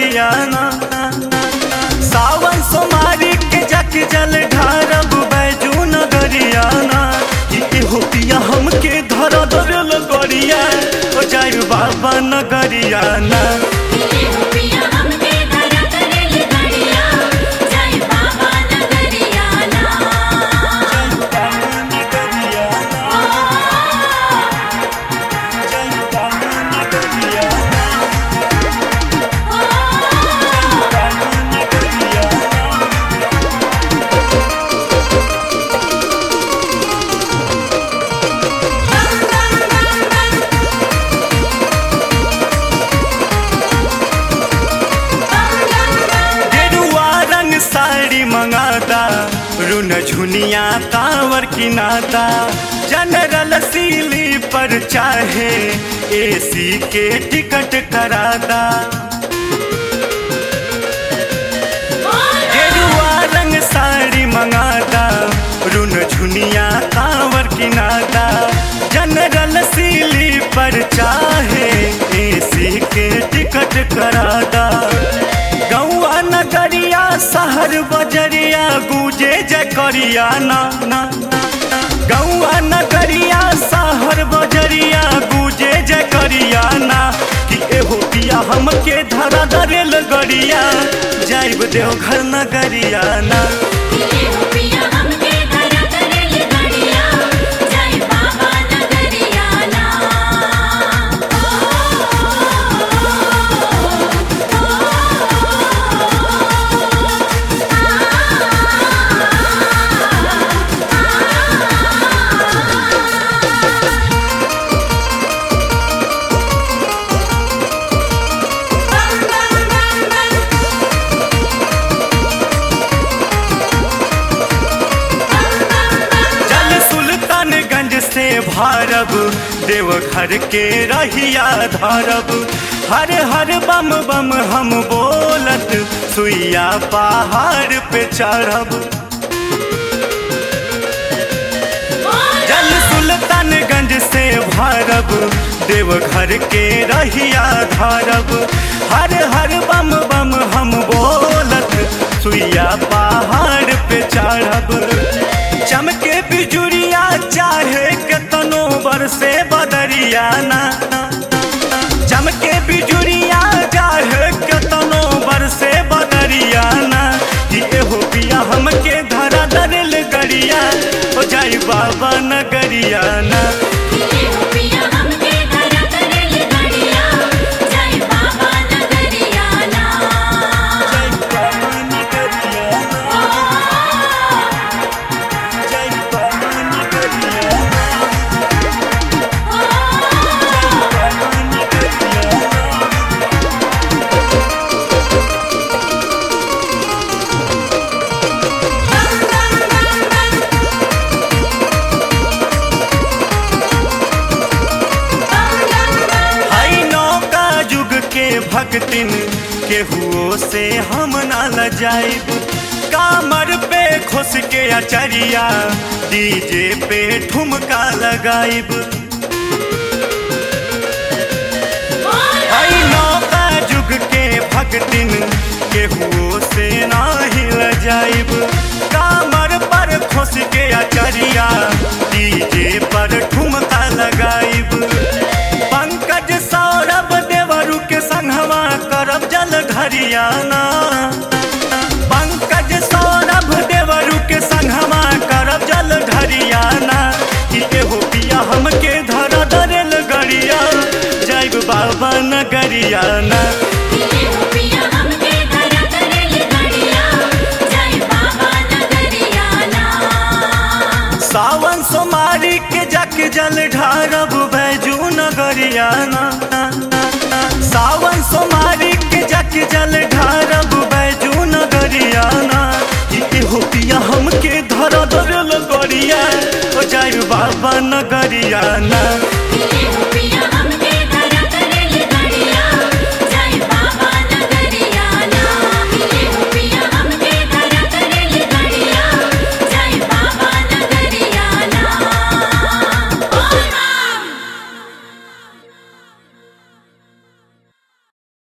नगरियाना सावन सोमारी के जक जल ढारब बैजू नगरियाना कि हो पिया हमके धर धर लगरिया ओ जाय बाबा नगरियाना ये हो पिया हमके धरा करेल गड़िया जय बाबा नगरिया ना गेरुआ रंग साड़ी मंगाता रुन झुनिया कांवर किनाता जनरल सीली पर चाहे एसी के टिकट कराता गेरुआ रंग साड़ी मंगाता रुन झुनिया कांवर किनाता जनरल सीली पर चाहे एसी के टिकट कराता गौआ नगरिया शहर बजरिया गूंजे जकरिया ना ना गौआ नगरिया शहर बजरिया गूंजे जकरिया ना कि एहो पिया हमके धरा दरेल गरिया जाइब देवघर नगरिया ना ये हो पिया हमके धरा करेल गड़िया जय बाबा नगरिया ना जल सुल्तानगंज से भारब देवघर के रहिया धरब हर हर बम बम हम बोलत सुइया पहाड़ पे चढ़ब जल सुल्तानगंज से भारब देवघर के रहिया धरब हर हर बम बम हम बोलत सुइया पहाड़ पे चढ़ब चमके बिजुरिया चाहे केतनो बरसे बदरिया ना चमके बिजुरिया चाहे केतनो बरसे बदरिया ना कि एहो पिया हमके धरा दरेल गरिया हो जाई बाबा नगरिया ना ये हो पिया हमके धरा करेल गड़िया जय बाबा नगरिया ना जय बाबा नगरिया ना, जय बाबा नगरिया ना, बाबा नगरिया ना। हई नौका युग के भक्तिन केहुओ से हम ना लजाइब कामर पे खुश के अचरिया डीजे पे ठुमका लगाइब हई नौका युग के भक्तिन केहुओ से नाही लजाइब कामर पर खुश के अचरिया डीजे पर ठुमका लगाइब पंकज सौरभ देवरु के संगवा करब जल घरियाना पंकज सौरभ देवरु के संगवा करब जल घरियाना कि एहो पिया हमके धर दरेल गरिया जय बाबा नगरियाना ये हो पिया हमके धरा करेल गड़िया जय बाबा नगरिया ना सावन सोमारी के जक जल ढारब बैजू नगरियाना सावन सोमारी के जक जल ढारब बैजू नगरियाना कि हो पिया हमके धर धर लगरिया ओ जाय बाबा नगरियाना